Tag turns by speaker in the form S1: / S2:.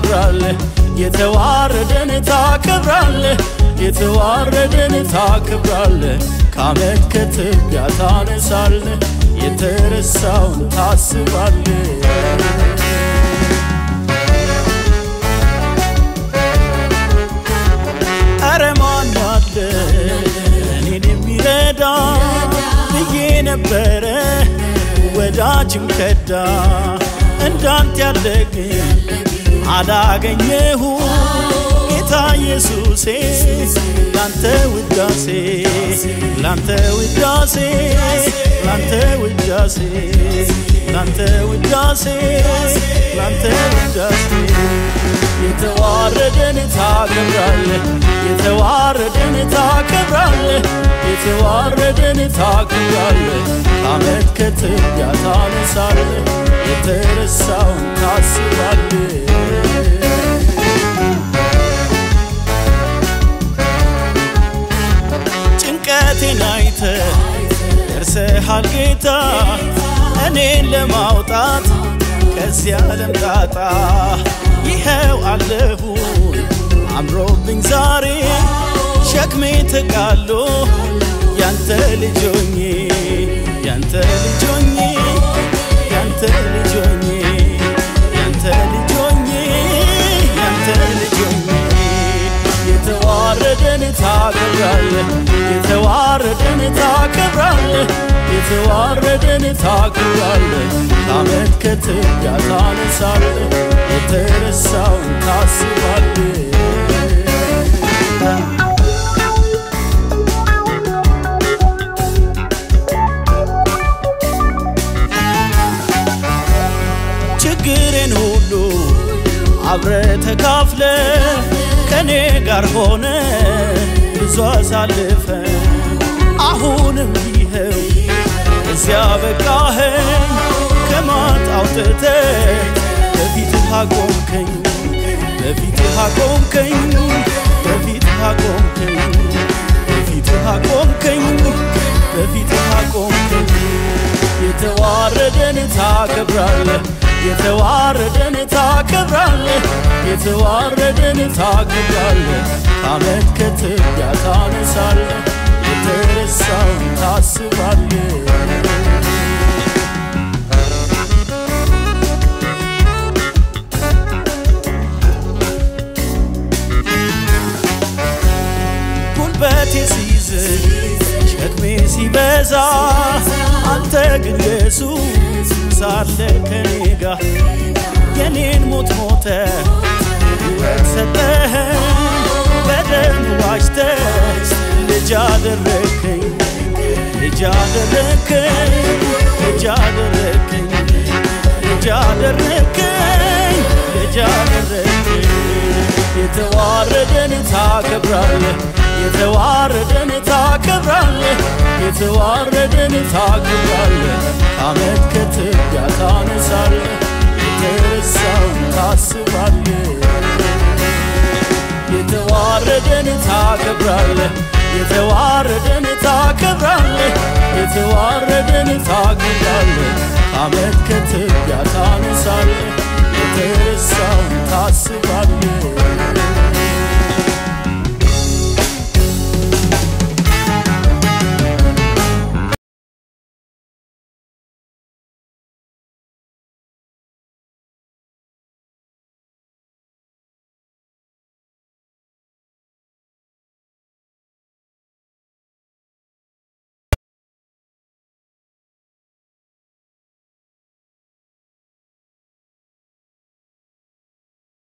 S1: ታከብራለህ የተዋረደን ታከብራለህ የተዋረደን ታከብራለህ ከአመድ ከትቢያ ታነሳለህ የተረሳውን ታስባለህ አረ ማን አለ እኔን የሚረዳ ብዬ ነበረ ወዳጅም ከዳ እንዳንተ ያለ ግን አላገኘሁ ጌታ ኢየሱሴ ላንተ ውዳሴ ላንተ ውዳሴ ላንተ ውዳሴ ላንተ ውዳሴ ላንተ ውዳሴ የተዋረደን ታከብራለህ የተዋረደን ታከብራለህ የተዋረደን ታከብራለህ ከአመድ ከትቢያ ታነሳለህ የተረሳውን ታስባለህ ጭንቀቴን አይተ ደርሰሃል ጌታ እኔን ለማውጣት ከዚህ ዓለም ጣጣ ይኸው አለሁ አምሮብኝ ዛሬ ሸክሜ ተቃሎ ያንተ ልጆኜ ያንተ ልጆኜ ያንተ ልጆኜ ያንተ ልጆኜ ያንተ ልጆኜ የተዋረደን ታከብራለህ የተዋረደን ታከብራለህ የተዋረደን ታከብራለህ ከአመድ ከትቢያ ታነሳለህ የተረሳውን ታስባለህ ችግሬን ሁሉ አብረ ተካፍለ ከኔ ጋር ሆነ ብዙ አሳልፈ አሁንም ይኸው እዚያ በቃኸኝ ከማጥ አውጥተ በፊትህ አቆምከኝ በፊትህ አቆምከኝ በፊትህ አቆምከኝ በፊትህ አቆምከኝ በፊትህ አቆምከኝ የተዋረደን ታከብራለህ የተዋረደን ታከብራለህ የተዋረደን ታከብራለህ ከአመድ ከትቢያ ታነሳለህ የተረሳውን ታስባለህ ጉልበቴ ሲዝል ሸክሜ ሲበዛ አንተ ግን ኢየሱስ ሳለ ከኔ ጋር የኔን ሞት ሞተ ሕይወት ሰጠኸኝ በደም ዋጅተ ልጅ አደረከኝ ልጅ አደረከኝ ልጅ አደረከኝ ልጅ አደረከኝ ልጅ አደረከኝ የተዋረደን ታከብራለህ የተዋረደን ታከብራለህ የተዋረደን ታከብራለህ ከአመድ ከትቢያ ታነሳለህ የተረሳውን ታስባለህ የተዋረደን ታከብራለህ የተዋረደን ታከብራለህ የተዋረደን ታከብራለህ ከአመድ ከትቢያ